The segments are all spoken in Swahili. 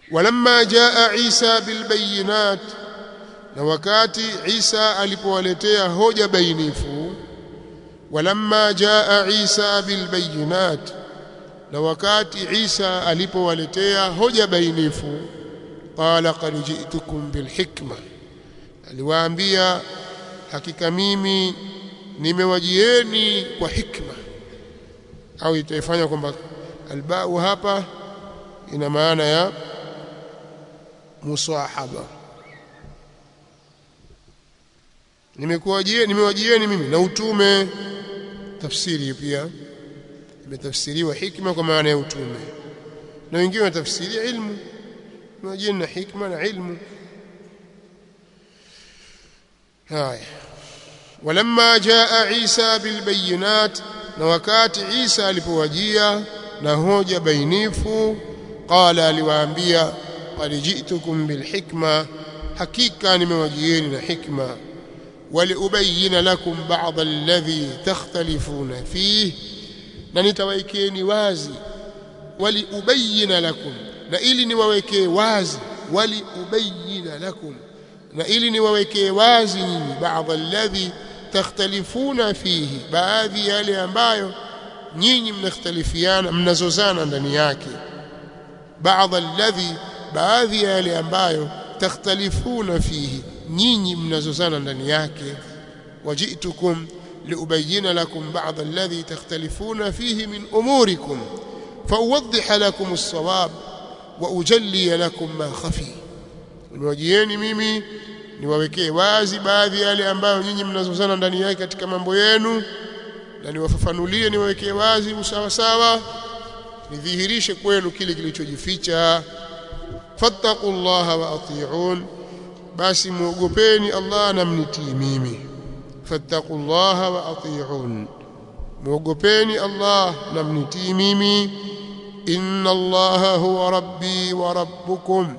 walamma jaa Isa bilbayinat na wakati Isa alipowaletea hoja bainifu walamma jaa Isa bilbayinat na wakati Isa alipowaletea hoja bainifu qala qad ji'tukum bilhikma aliwaambia hakika mimi nimewajieni kwa hikma au itaifanya kwamba albau hapa ina maana ya musahaba nimekuwajieni nimewajieni mimi na utume tafsiri pia imetafsiriwa hikma kwa maana ya utume na wengine watafsiria ilmu nimewajieni na hikma na ilmu haya walamma jaa Isa bilbayinat na wakati Isa alipowajia na hoja bainifu qala aliwaambia qad ji'tukum bilhikma hakika nimewajieni na hikma waliubayina lakum ba'd alladhi takhtalifuna fihi na nitawaekeni wazi waliubayina lakum na ili niwawekee wazi waliubayina lakum na ili niwawekee wazi nyinyi baadhi alladhi takhtalifuna fihi baadhi yale ambayo nyinyi mnakhtalifiana mnazozana ndani yake baadhi alladhi baadhi yale ambayo takhtalifuna fihi nyinyi mnazozana ndani yake wajitukum liubayina lakum ba'd alladhi takhtalifuna fihi min umurikum فأوضح لكم الصواب وأجلي لكم ما خفي niwajieni mimi niwawekee wazi baadhi yale ambayo nyinyi mnazozana ndani yake katika mambo yenu na niwafafanulie niwawekee wazi usawa sawa nidhihirishe kwenu kile kilichojificha fattaqullaha wa ati'un basi muogopeni Allah na mnitii mimi fattaqullaha wa ati'un muogopeni Allah na mnitii mimi inna Allaha huwa rabbi wa rabbukum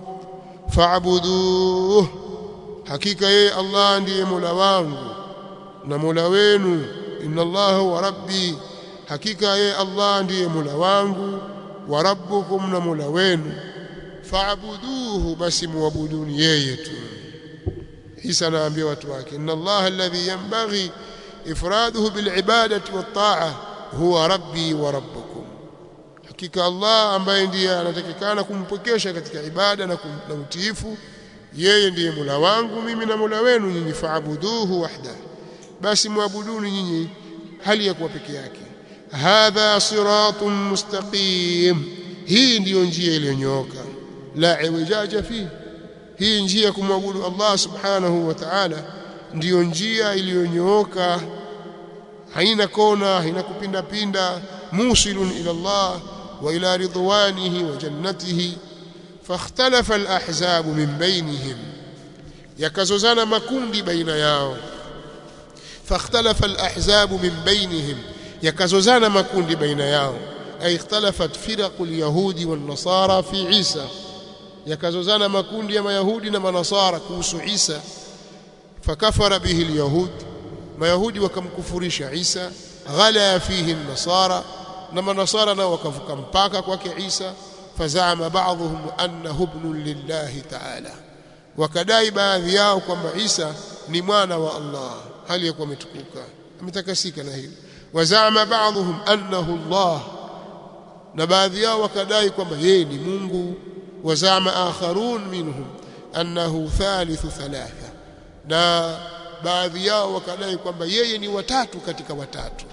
fa'buduhu hakika yeye Allah ndiye Mola wangu na Mola wenu inna Allaha huwa rabbi hakika yeye Allah ndiye Mola wangu wa rabbukum na Mola wenu fa'buduhu basi muabuduni yeye tu Isa anaambia watu wake inna Allaha alladhi yanbaghi ifraduhu bilibadati wat-ta'a huwa rabbi wa rabbukum hakika Allah ambaye ndiye anatakikana kumpokesha katika ibada na, na utiifu yeye ndiye Mola wangu mimi na Mola wenu nyinyi faabuduhu wahda basi muabuduni nyinyi hali ya kuwa peke yake hadha siratun mustaqim hii ndiyo njia iliyonyooka la iwajaja fi hii njia kumwabudu Allah subhanahu wa ta'ala ndiyo njia iliyonyooka haina kona haina kupinda pinda musilun ila Allah wa ila ridwanihi wa jannatihi fakhtalafa alahzab min bainihim yakazozana makundi baina yao fakhtalafa alahzab min bainihim yakazozana makundi baina yao ay ikhtalafat firaqul yahudi wan nasara fi Isa yakazozana makundi ya mayahudi na manasara kuhusu Isa fakafara bihi alyahud mayahudi wakamkufurisha Isa ghala fihi an-nasara na manasara nao wakavuka mpaka kwake Isa fazama ba'dhum annahu ibn lillahi ta'ala wakadai baadhi yao kwamba Isa ni mwana wa Allah hali yakuwa ametukuka ametakasika na hilo wazama ba'dhum annahu Allah na baadhi yao wakadai kwamba yeye ni Mungu wazama akharun minhum annahu thalithu thalatha na baadhi yao wakadai kwamba yeye ni watatu katika watatu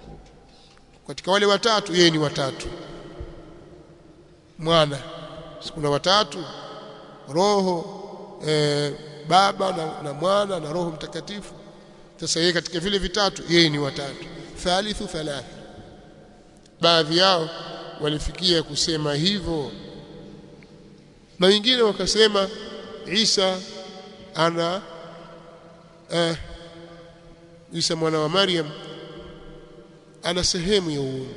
katika wale watatu yeye ni watatu mwana kuna watatu roho e, baba na, na mwana na roho mtakatifu sasa yeye katika vile vitatu yeye ni watatu thalithu thalatha baadhi yao walifikia kusema hivyo na wengine wakasema Isa ana eh, Isa mwana wa Maryam ana sehemu ya uungu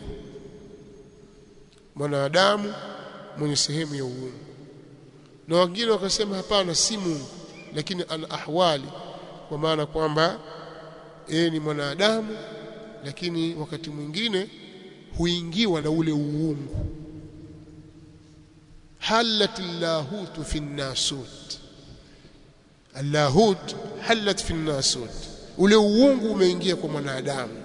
mwanadamu mwenye sehemu ya uungu na wengine wakasema hapana si Mungu lakini ana ahwali kwa maana kwamba yeye ni mwanadamu lakini wakati mwingine huingiwa na ule uungu halat allahut fi an-nasut allahut halat fi an-nasut ule uungu umeingia kwa mwanadamu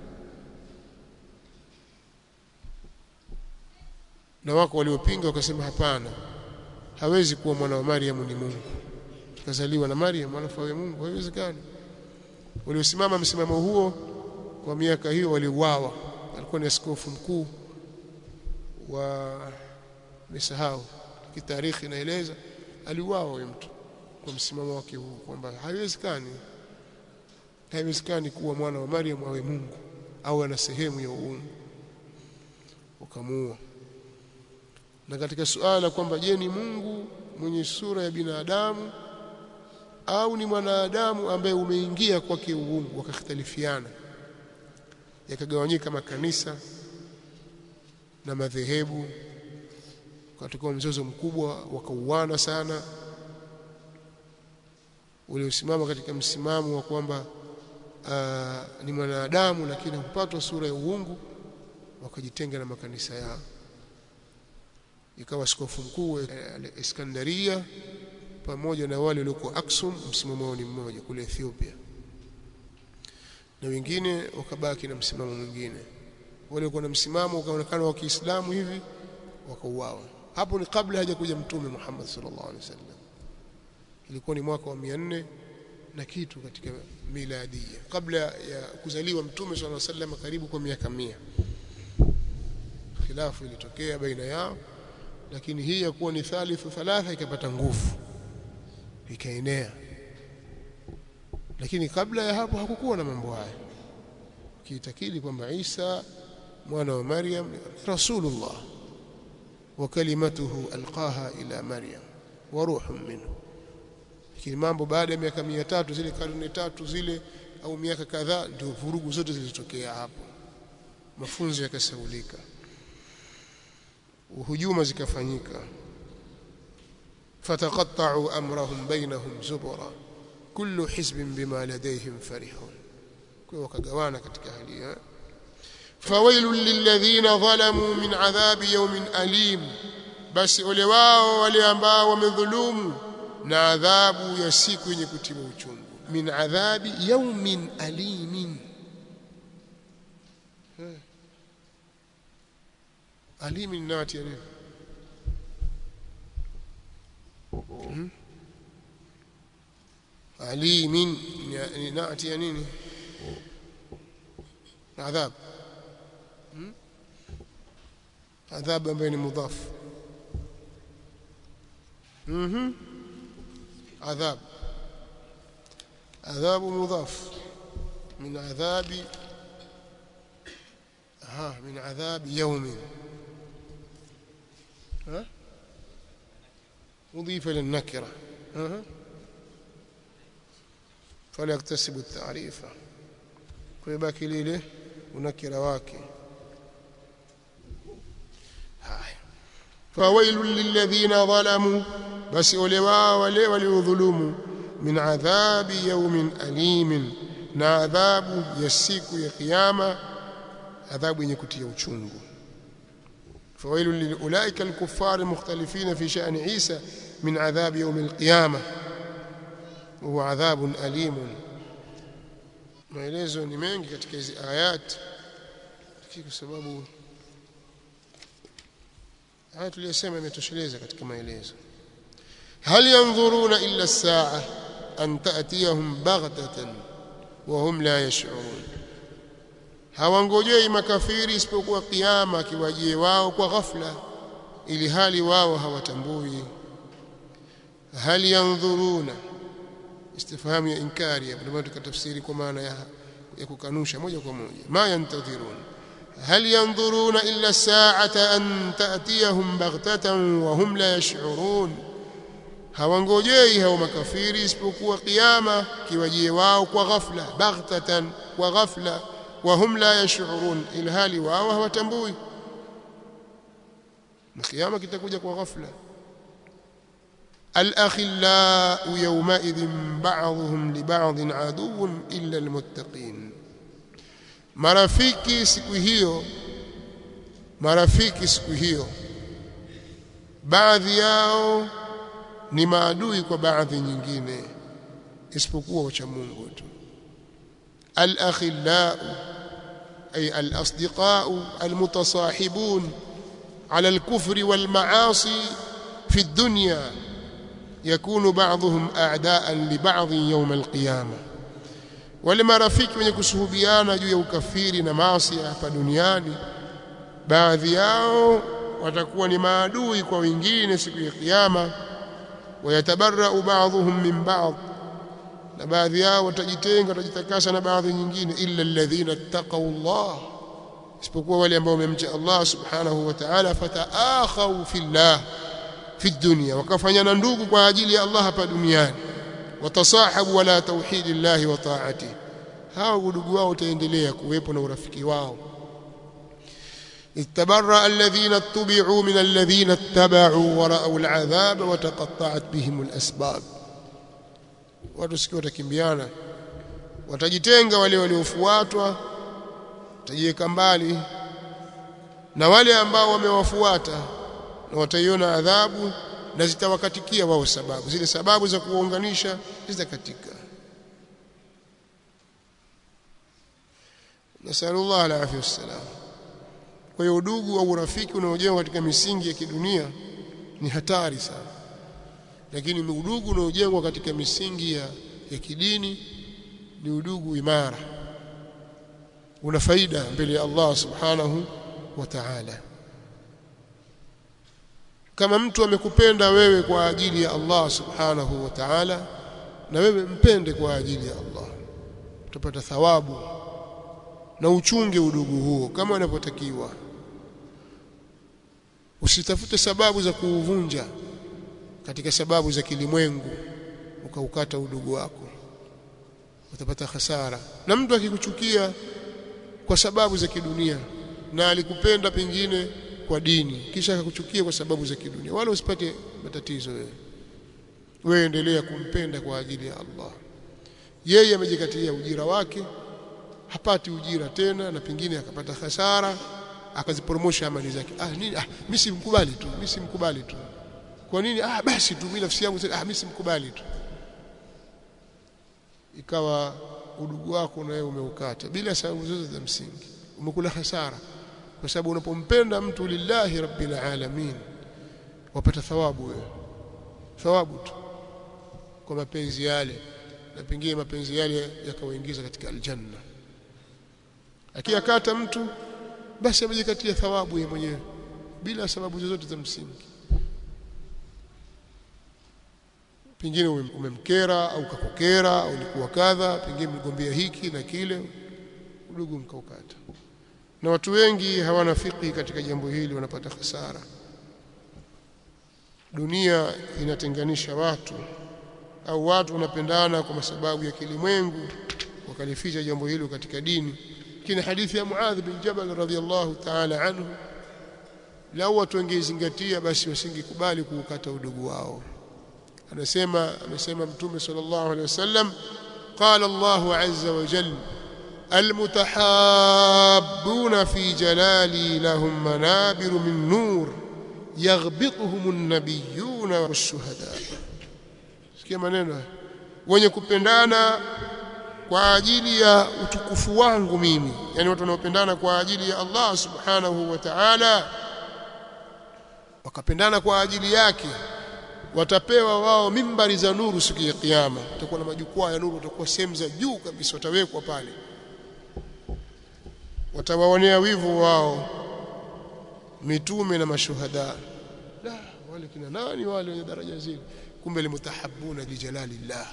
na wako waliopinga wakasema hapana hawezi kuwa mwana wa Maryam ni Mungu kazaliwa na Maryam alafu awe Mungu haiwezekani waliosimama msimamo huo kwa miaka hiyo waliuawa alikuwa ni askofu mkuu wa nisahau kitarikhi inaeleza aliuawa huyo mtu kwa msimamo wake huu kwamba haiwezekani haiwezekani kuwa mwana wa Maryam awe Mungu au ana sehemu ya uungu ukamuua na katika suala kwamba je ni Mungu mwenye sura ya binadamu au ni mwanadamu ambaye umeingia kwake uungu wakakhtalifiana yakagawanyika makanisa na madhehebu katika mzozo mkubwa wakauana sana uliosimama katika msimamo wa kwamba uh, ni mwanadamu lakini hupatwa sura ya uungu wakajitenga na makanisa yao ikawa askofu mkuu Iskandaria pamoja na wale waliokuwa Aksum msimamo wao ni mmoja kule Ethiopia na wengine wakabaki na msimamo mwingine wale walikuwa na msimamo ukaonekana wa Kiislamu hivi wakauawa hapo ni kabla hajakuja mtume Muhammad sallallahu alaihi wasallam ilikuwa ni mwaka wa 400 na kitu katika miladia kabla ya kuzaliwa mtume sallallahu alaihi wasallam karibu kwa miaka 100 khilafu ilitokea baina yao lakini hii ya kuwa ni thalithu thalatha ikapata nguvu ikaenea lakini kabla ya hapo hakukuwa na mambo haya kiitakidi kwamba Isa mwana wa Maryam rasulullah wa kalimatuhu alqaha ila Maryam wa ruhun minhu lakini mambo baada ya miaka 300 zile karne tatu zile au miaka kadhaa ndio vurugu zote zilitokea hapo mafunzo yakasaulika hujuma zikafanyika fataqatta'u amrahum bainahum zubura kullu hizbin bima ladayhim farihun kwa wakagawana katika hali hiyo fawailul lilladhina zalamu min adhabi yawmin alim basi ole wao wale ambao wamedhulumu na adhabu ya siku yenye kutima uchungu min adhabi yawmin alimin alimi ni nati ya nini hmm? alimin ni nati ya nini adhab hmm? adhab ambayo ni mudhaf mhm adhab adhab mudhaf min adhabi ها من عذاب يوم ها أضيف للنكرة ها فليكتسب التعريف ويباكي ليله ونكر واكي هاي فويل للذين ظلموا بس ولوا ولي وليظلموا من عذاب يوم أليم na adhabu ya siku ya kiyama adhabu yenye kutia uchungu فويل لأولئك الكفار المختلفين في شأن عيسى من عذاب يوم القيامة وهو عذاب أليم maelezo ni mengi katika hizi ayat kwa sababu haya tuliyosema imetosheleza katika maelezo hal yanzuruna illa as-sa'a an ta'tiyahum baghtatan wa hum la yash'urun hawangojei makafiri isipokuwa kiyama kiwajie wao kwa ghafla ili hali wao hawatambui hal yanzuruna istifhamu ya inkari hapo ndio tukatafsiri kwa maana ya ya kukanusha moja kwa moja ma yantadhirun hal yanzuruna illa sa'ata an ta'tiyahum baghtatan wa hum la yash'urun hawangojei hao makafiri isipokuwa kiyama kiwajie wao kwa ghafla baghtatan kwa ghafla wa hum la yash'urun ilhali wao hawatambui na kiyama kitakuja kwa ghafla الأخلاء يومئذ بعضهم لبعض عدو إلا المتقين marafiki siku hiyo marafiki siku hiyo baadhi yao ni maadui kwa baadhi nyingine isipokuwa wacha Mungu tu al-akhillau أي الأصدقاء المتصاحبون على الكفر والمعاصي في الدنيا يكون بعضهم أعداء لبعض يوم القيامة ولما رفيق wenye kusuhubiana juu ya ukafiri na maasi hapa duniani baadhi yao watakuwa ni maadui kwa wengine siku ya kiyama wayatabarra'u ba'dhum min ba'd na baadhi yao watajitenga watajitakasa na baadhi nyingine illa alladhina taqaw Allah isipokuwa wale ambao wamemcha Allah subhanahu wa ta'ala fataakhaw fillah fi dunya wakafanyana ndugu kwa ajili ya Allah hapa duniani watasahabu wala tauhidillah wa ta'ati hao udugu wao utaendelea kuwepo na urafiki wao اتبرأ الذين اتبعوا من الذين اتبعوا ورأوا العذاب وتقطعت بهم الأسباب watu sikio watakimbiana watajitenga wale waliofuatwa watajiweka mbali na wale ambao wamewafuata na wataiona adhabu na zitawakatikia wao sababu zile sababu za kuwaunganisha zitakatika nasallallahu alaihi wasallam kwa hiyo udugu au urafiki unaojengwa katika misingi ya kidunia ni hatari sana lakini udugu unaojengwa katika misingi ya, ya kidini ni udugu imara una faida mbele ya Allah subhanahu wa ta'ala kama mtu amekupenda wewe kwa ajili ya Allah subhanahu wa ta'ala na wewe mpende kwa ajili ya Allah utapata thawabu na uchunge udugu huo kama inavyotakiwa usitafute sababu za kuuvunja katika sababu za kilimwengu ukaukata udugu wako utapata hasara na mtu akikuchukia kwa sababu za kidunia na alikupenda pengine kwa dini kisha akakuchukia kwa sababu za kidunia wala usipate matatizo wewe wewe endelea kumpenda kwa ajili ya Allah yeye amejikatia ujira wake hapati ujira tena na pengine akapata hasara akaziporomosha amali zake ah nini ah mimi simkubali tu mimi simkubali tu kwa nini ah basi tu mimi nafsi yangu ah mimi simkubali tu ikawa udugu wako na wewe umeukata bila sababu zote za msingi umekula hasara kwa sababu unapompenda mtu lillahi rabbil alamin wapata thawabu wewe thawabu tu kwa mapenzi yale na pengine mapenzi yale yakawaingiza katika aljanna akiyakata mtu basi amejikatia thawabu yeye mwenyewe bila sababu zozote za msingi pengine umemkera au kakokera au ulikuwa kadha pengine mgombea hiki na kile udugu mkaukata na watu wengi hawana fiki katika jambo hili wanapata hasara dunia inatenganisha watu au watu wanapendana kwa sababu ya kilimwengu wakalificha jambo hilo katika dini lakini hadithi ya Muadh bin Jabal radhiyallahu ta'ala anhu lau watu wangezingatia basi wasingekubali kuukata udugu wao anasema amesema mtume sallallahu alaihi wasallam qala Allahu azza wa jalla المتحابون في جلالي لهم منابر من نور يغبطهم النبيون والشهداء sikia maneno wenye kupendana kwa ajili ya utukufu wangu mimi yani watu wanaopendana kwa ajili ya Allah subhanahu wa ta'ala wakapendana kwa ajili yake watapewa wao mimbari za nuru siku ya kiyama utakuwa na majukwaa ya nuru utakuwa sehemu za juu kabisa watawekwa pale watawaonea wivu wao mitume na mashuhada la wale kina nani wale wenye daraja zile kumbe limutahabuna lijalalillah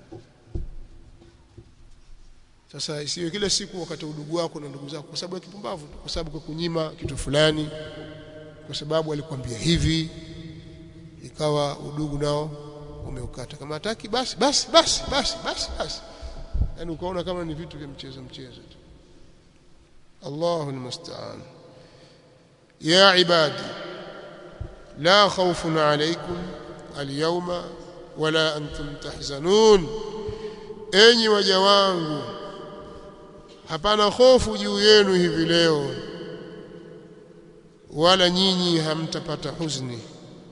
sasa isiwe kila siku wakati udugu wako na ndugu zako kwa sababu ya kipumbavu kwa sababu kwa kunyima kitu fulani kwa sababu alikwambia hivi ikawa udugu nao umeukata kama hataki basi basi basi basi basi basi yani ukaona kama ni vitu vya mchezo mchezo tu الله المستعان يا عبادي لا خوف عليكم اليوم ولا أنتم تحزنون enyi waja wangu hapana hofu juu yenu hivi leo wala nyinyi hamtapata huzuni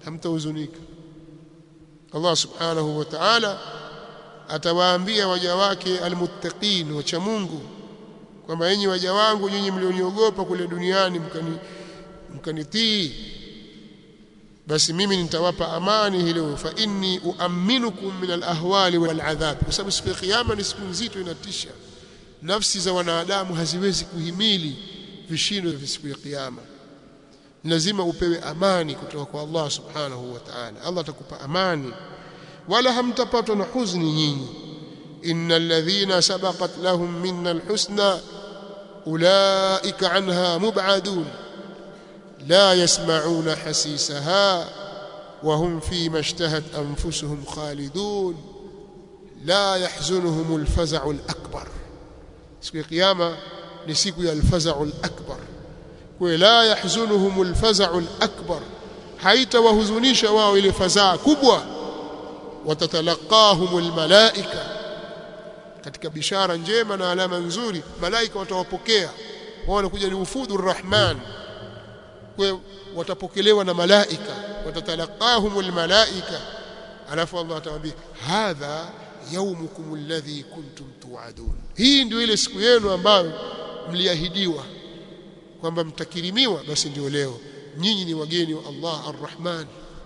hamtahuzunika Allah subhanahu wa ta'ala atawaambia waja wake almuttaqin wacha Mungu kwamba enyi waja wangu nyinyi mlioniogopa kule duniani mkani mkanitii basi mimi nitawapa amani hilo fa inni uaminukum min alahwali waladhab kwa sababu siku ya kiyama ni siku nzito inatisha nafsi za wanadamu haziwezi kuhimili vishindo vya siku ya kiyama lazima upewe amani kutoka kwa Allah subhanahu wa ta'ala Allah atakupa amani wala hamtapatwa na huzuni nyinyi innal ladhina sabaqat lahum minna alhusna ulaika anha mub'adun la yasma'una hasisaha وهم فيما اشتهت أنفسهم خالدون لا يحزنهم الفزع الأكبر siku ya kiyama ni siku ya alfazau alakbar kwa la yahzunuhum alfazau alakbar haitawahuzunisha wao ile fazaa kubwa watatalaqahum almalaika katika bishara njema na alama nzuri malaika watawapokea wao wanakuja ni ufudu rahman kwa watapokelewa na malaika watatalaqahum almalaika alafu Allah atawaambia hadha yaumukum alladhi kuntum tuadun hii ndio ile siku yenu ambayo mliahidiwa kwamba mtakirimiwa basi ndio leo nyinyi ni wageni wa Allah arrahman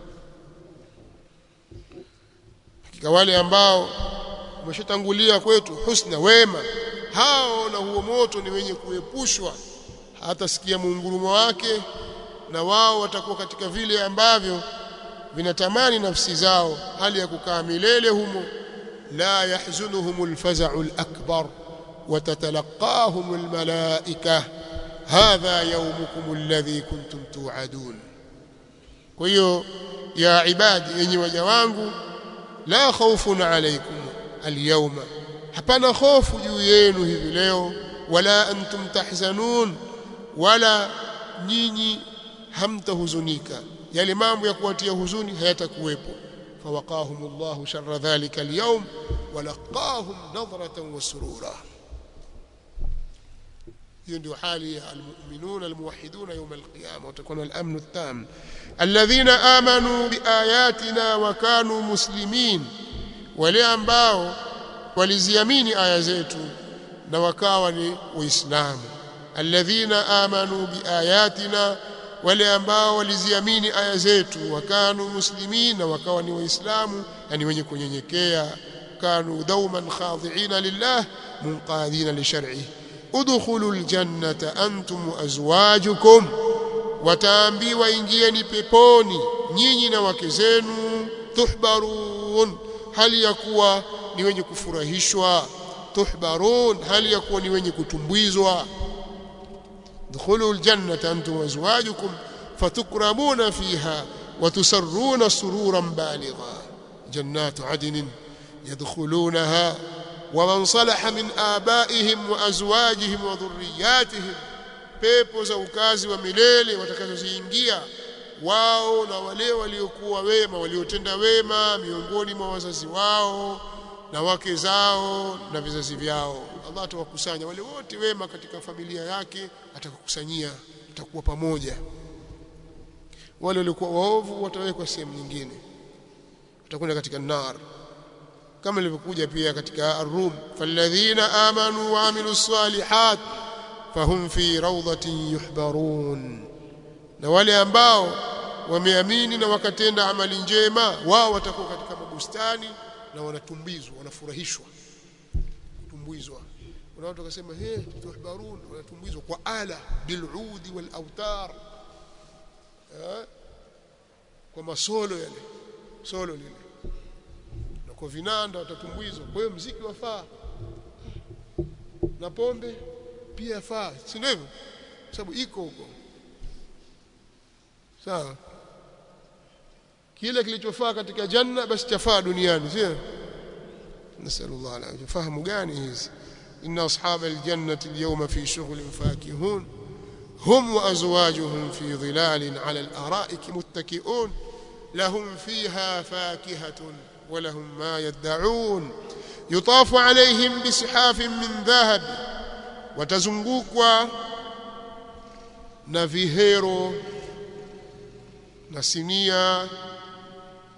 hakika wale ambao wameshatangulia kwetu husna wema hao na huo moto ni wenye kuepushwa hata sikia muungurumo wake na wao watakuwa katika vile ambavyo vinatamani nafsi zao hali ya kukaa milele humo لا يحزنهم الفزع الأكبر وتتلقاهم الملائكة هذا يومكم الذي كنتم توعدون كيو يا عبادي اني وجوانgu لا خوف عليكم اليوم hapana hofu juu yenu hivi leo wala antum tahzanun wala nyinyi hamtahuzunika yale mambo ya kuwatia huzuni hayatakuwepo فوقاهم الله شر ذلك اليوم ولقاهم نظرة وسرورا ndio hali ya almu'minuna almuwahhiduna yawm alqiyama watakuna al-amn at-tam alladhina amanu biayatina wa kanu muslimin wale ambao waliziamini aya zetu na wakawa ni waislamu alladhina amanu biayatina wale ambao waliziamini aya zetu wakanu muslimin na wakawa ni waislamu yani wenye kunyenyekea kanu dauman khadi'ina lillah munqadina li shar'i udkhulu aljannata antum azwajukum wataambiwa ingieni peponi nyinyi na wake zenu tuhbarun hali ya kuwa ni wenye kufurahishwa tuhbarun hali ya kuwa ni wenye kutumbwizwa ادخلوا الجنة أنتم وأزواجكم فتكرمون فيها وتسرون سرورا بالغا جنات عدن يدخلونها ومن صلح من آبائهم وأزواجهم وذرياتهم pepo za ukazi wa milele watakazoziingia wao na wale waliokuwa wema waliotenda wema miongoni mwa wazazi wao na wake zao na vizazi vyao Allah atawakusanya wale wote wema katika familia yake atakukusanyia tutakuwa pamoja wale walikuwa waovu watawekwa sehemu nyingine watakwenda katika nar kama ilivyokuja pia katika ar-rum falladhina amanu wa amilus salihat fahum fi rawdatin yuhbarun na wale ambao wameamini na wakatenda amali njema wao watakuwa katika mabustani na wanatumbizwa wanafurahishwa kutumbizwa kuna watu wakasema he tuhbarun wanatumbizwa kwa ala biludi wal autar kwa masolo yale solo lile na kwa vinanda watatumbizwa kwa hiyo mziki wafaa na pombe pia faa si ndio hivyo sababu iko huko sawa kile kilichofaa katika janna basi chafaa duniani sio nasallallahu alayhi fahamu gani hizi inna ashab aljannati alyawma fi shughlin fakihun hum wa azwajuhum fi dhilalin ala al-ara'ik muttaki'un lahum fiha fakihatun wa lahum ma yad'un yutafu alayhim bisihafin min dhahab watazungukwa na vihero na sinia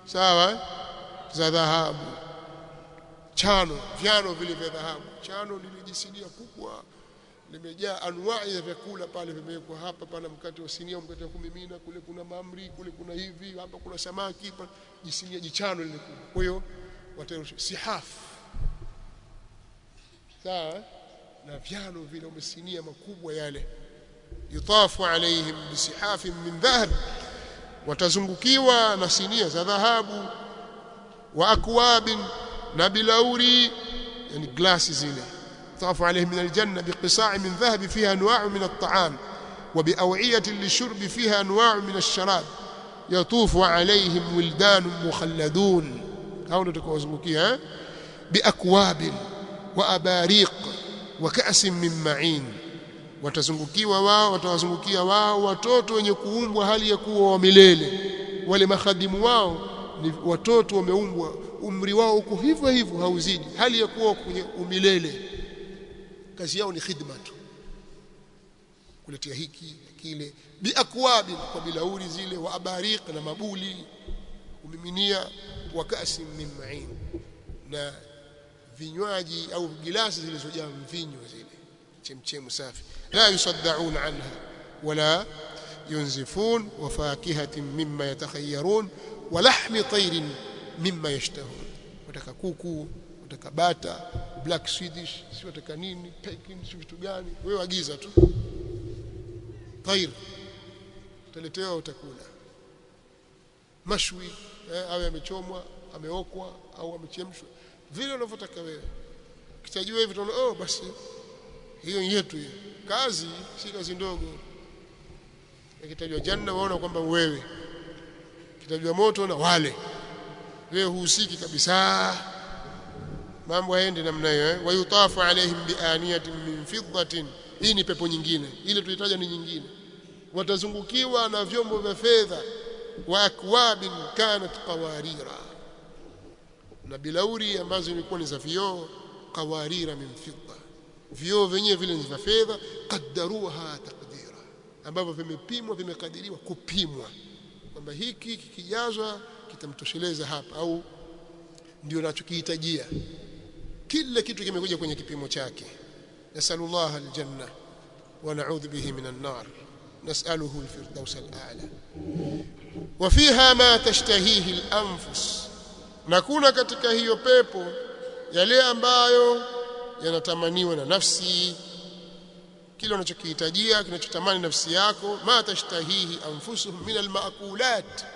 sawa za dhahabu chano vyano vile vya dhahabu chano lilijisinia kubwa limejaa anwai ya vyakula pale vimewekwa hapa pana mkate wa sinia mkate wa kumimina kule kuna mamri kule kuna hivi hapa kuna samaki pa jisinia jichano lile kubwa kwa hiyo watarusha sihaf sawa na vyano vile umesinia makubwa yale yutafu alaihim bisihafin min dhahab watazungukiwa na sinia za dhahabu wa akwabin na bilauri yani glasi zile يطاف عليهم من الجنة بقصاع من ذهب فيها أنواع من الطعام وبأوعية للشرب فيها أنواع من الشراب يطوف عليهم ولدان مخلدون هؤلاء تكوزمكيها بأكواب وأباريق وكأس من معين watazungukiwa wao watawazungukia wao watoto wenye kuumbwa hali ya kuwa wa milele wale makhadimu wao ni watoto wameumbwa umri wao uko hivyo hivyo hauzidi hali ya kuwa kwenye umilele kazi yao ni khidma tu kuletea hiki kile biakwabi kwa bilauri zile wa abariq na mabuli umiminia wa kasi min ma'in na vinywaji au gilasi zilizojaa mvinyo zile chemchemu safi la yusaddaun anha wala yunzifun wa fakihatin mimma yatakhayyarun wa lahmi tayrin mimma yashtahun wataka kuku wataka bata black swedish si wataka nini pekin si vitu gani wewe agiza tu tair utaletewa utakula mashwi eh, awe amechomwa ameokwa au amechemshwa vile unavyotaka wewe kitajua hivi tunaona oh basi hiyo yetu hiyo kazi si kazi ndogo ikitajwa janna waona kwamba wewe kitajwa moto na wale wewe huhusiki kabisa mambo yaende namna hiyo eh? wayutafu alaihim bianiyatin min fiddatin hii ni pepo nyingine ile tulitaja ni nyingine watazungukiwa na vyombo vya fedha wa akwabin kanat qawarira na bilauri ambazo zilikuwa ni za vioo qawarira min fidda vioo vyenyewe vile ni vya fedha qaddaruha taqdira ambavyo vimepimwa vimekadiriwa kupimwa kwamba hiki kikijazwa kitamtosheleza hapa au ndio nachokihitajia kila kitu kimekuja kwenye kipimo chake nasallallahu aljanna wa na'udhu bihi minan nar nas'aluhu alfirdaus al'ala wa fiha ma tashtahihi al-anfus na kuna katika hiyo pepo yale ambayo yanatamaniwa na nafsi kile unachokihitajia kinachotamani nafsi yako ma tashtahihi anfusuhum min almaakulat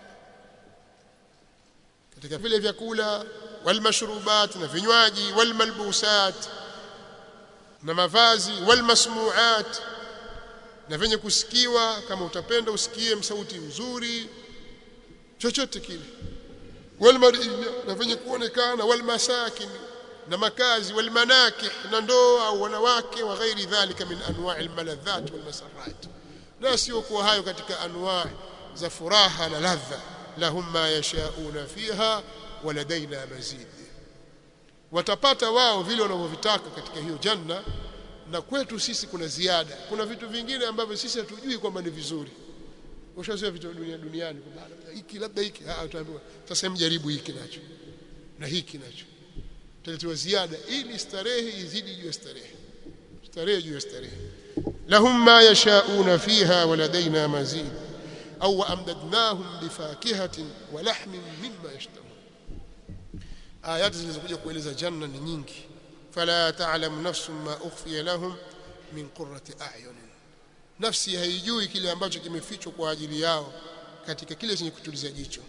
katika vile vyakula walmashrubat na vinywaji walmalbusat na mavazi walmasmuat na venye kusikiwa kama utapenda usikie sauti nzuri chochote kile walmariya na venye kuonekana walmasakin na makazi walmanakih na ndoa au wanawake wa ghairi dhalika min anwa' almaladhat walmasarrat na sio kuwa hayo katika anwa' za furaha na ladha lahum ma yashauna fiha waladaina mazid watapata wao vile wanavyovitaka katika hiyo janna na kwetu sisi kuna ziada kuna vitu vingine ambavyo sisi hatujui kwamba ni vizuri ushazoea vitu dunia duniani kwamba hiki labda hiki ah utaambiwa sasa mjaribu hiki nacho na hiki nacho tutaletewa ziada ili starehe izidi juu ya starehe starehe juu ya starehe lahum ma yashauna fiha waladaina mazid au amdadnahum bifakihatin wa lahmin mimma yashtahun ayati zilizokuja kueleza janna ni nyingi fala ta'lamu nafsun ma ukhfiya lahum min qurrati a'yun nafsi haijui kile ambacho kimefichwa kwa ajili yao katika kile chenye kutuliza jicho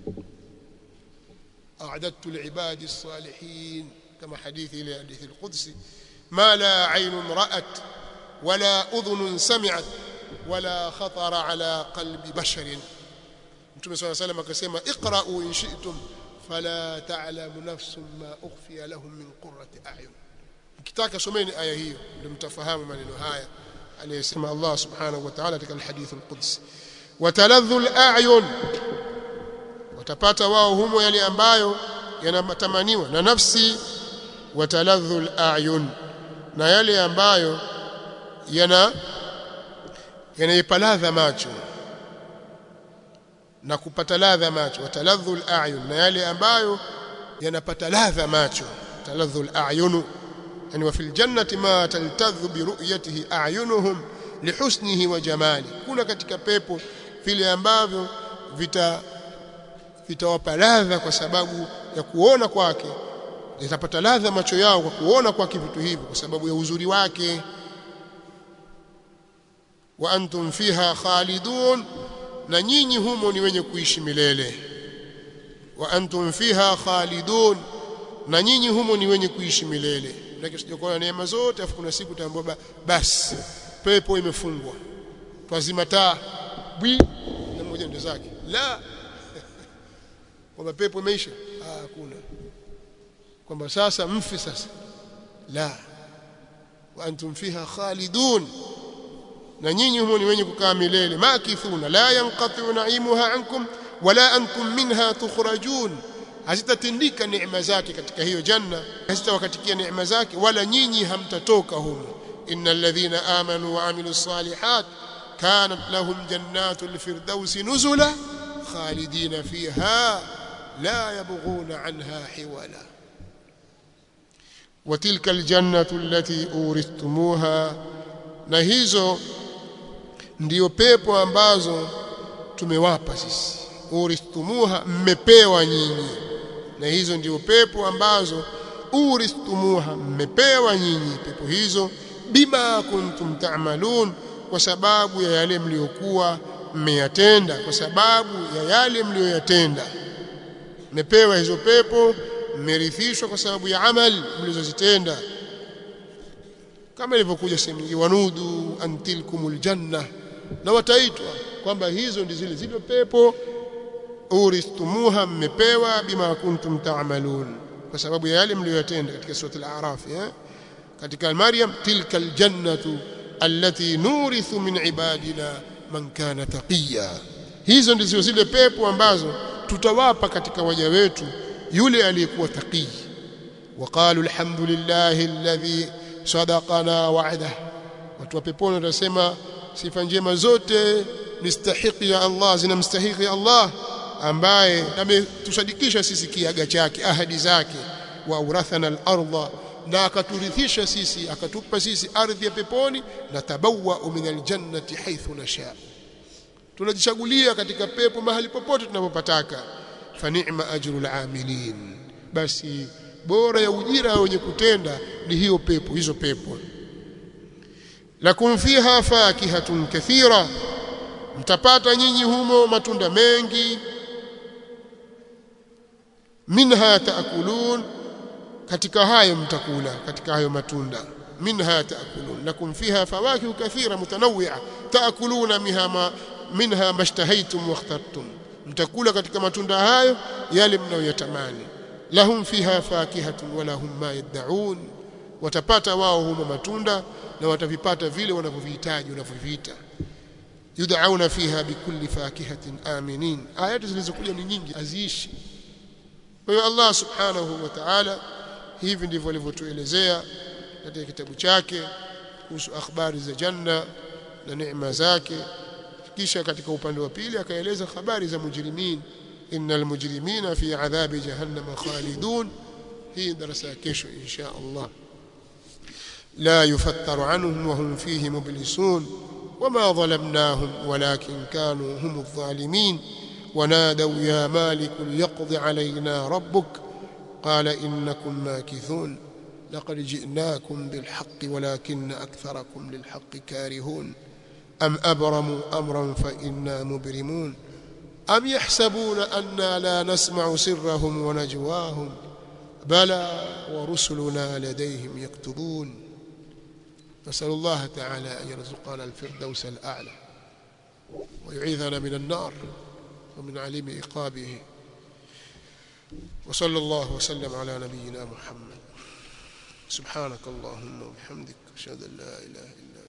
a'adadtu li'ibadi as-salihin kama hadithi ile hadithi al-qudsi ma la 'aynun ra'at wala udhunun sami'at wala khatara ala qalbi basharin Mtume صلى الله عليه وسلم akasema iqra'u in shi'tum fala ta'lamu nafsun ma ukhfiya lahum min qurrati a'yun mkitaka someni aya hiyo ndio mtafahamu maneno haya aliyesema Allah subhanahu wa ta'ala katika alhadith alqudsi wataladhu al'ayun watapata wao humo yale ambayo yanatamaniwa na nafsi wataladhu al'ayun na yale ambayo yana yanaipaladha macho na kupata ladha macho wataladhu al-a'yun na yale ambayo yanapata ladha macho taladhu al-a'yun yani wa fil jannati ma taltadhu bi ru'yatihi a'yunuhum lihusnihi wa jamali kuna katika pepo vile ambavyo vita vitawapa ladha kwa sababu ya kuona kwake yatapata ladha macho yao kwa kuona kwake vitu hivyo kwa sababu ya uzuri wake wa antum fiha khalidun na nyinyi humo ni wenye kuishi milele wa antum fiha khalidun na nyinyi humo ni wenye kuishi milele lakini sijakuwa neema zote afu kuna siku taambiwa basi pepo imefungwa twazima taa bwi na mmoja ndo zake la kwamba pepo imeisha ah hakuna kwamba sasa mfi sasa la wa antum fiha khalidun na nyinyi humo ni wenye kukaa milele makithuna la yanqatu naimuha ankum wala antum minha tukhrajun hazitatindika neema zake katika hiyo janna hazitawakatikia neema zake wala nyinyi hamtatoka humo innal ladhina amanu wa amilus salihat kanat lahum jannatul firdaus nuzula khalidina fiha la yabghuna anha hiwala وتلك الجنة التي أورثتموها na hizo ndiyo pepo ambazo tumewapa sisi uristumuha mmepewa nyinyi na hizo ndiyo pepo ambazo uristumuha mmepewa nyinyi pepo hizo bima kuntum ta'malun kwa sababu ya yale mliokuwa mmeyatenda kwa sababu ya yale mlioyatenda mmepewa hizo pepo mmerithishwa kwa sababu ya amali mlizozitenda kama ilivyokuja sehemu nyingine wanudu antilkumul janna na wataitwa kwamba hizo ndi zile zile pepo uristumuha mmepewa bima kuntum ta'malun kwa sababu ya yale mliyotenda katika sura al-a'raf eh katika maryam tilka aljannatu allati nurithu min ibadina man kana taqiya hizo ndizo zile pepo ambazo tutawapa katika waja wetu yule aliyekuwa taqi وقالوا الحمد لله الذي sadaqana wa'ada watu wa peponi watasema sifa njema zote mistahiki ya Allah zinamstahiki Allah ambaye ametusadikisha sisi kiaga chake ahadi zake wa urathana al-ardha na akaturithisha sisi akatupa sisi ardhi ya peponi na tabawwa min al-jannati haythu nasha tunajichagulia katika pepo mahali popote tunapopataka fa ni'ma ajrul amilin basi bora ya ujira wenye kutenda ni hiyo pepo hizo pepo lakum fiha fakihatun kathira mtapata nyinyi humo matunda mengi minha taakulun katika hayo mtakula katika hayo matunda minha taakulun lakum fiha fawakihu kathira mutanawwi'a taakuluna minha ma minha mashtahaytum wakhtartum mtakula katika matunda hayo yale mnayoyatamani lahum fiha fakihatun wa lahum ma yad'un watapata wao humo matunda na watavipata vile wanavyohitaji wanavyoviita yud'auna fiha bikulli fakihatin aminin ayati zilizokuja ni nyingi aziishi kwa hiyo Allah subhanahu wa ta'ala hivi ndivyo alivyotuelezea katika kitabu chake kuhusu akhbari za janna na neema zake kisha katika upande wa pili akaeleza habari za mujrimin innal mujrimina fi adhabi jahannam khalidun hii darasa kesho insha Allah لا يفتر عنهم وهم فيه مبلسون وما ظلمناهم ولكن كانوا هم الظالمين ونادوا يا مالك ليقض علينا ربك قال إنكم ماكثون لقد جئناكم بالحق ولكن أكثركم للحق كارهون أم أبرموا أمرا فإنا مبرمون أم يحسبون أنا لا نسمع سرهم ونجواهم بلى ورسلنا لديهم يكتبون نسأل الله تعالى أن يرزقنا الفردوس الأعلى ويعيذنا من النار ومن عليم إقابه وصلى الله وسلم على نبينا محمد سبحانك اللهم وبحمدك أشهد أن لا إله إلا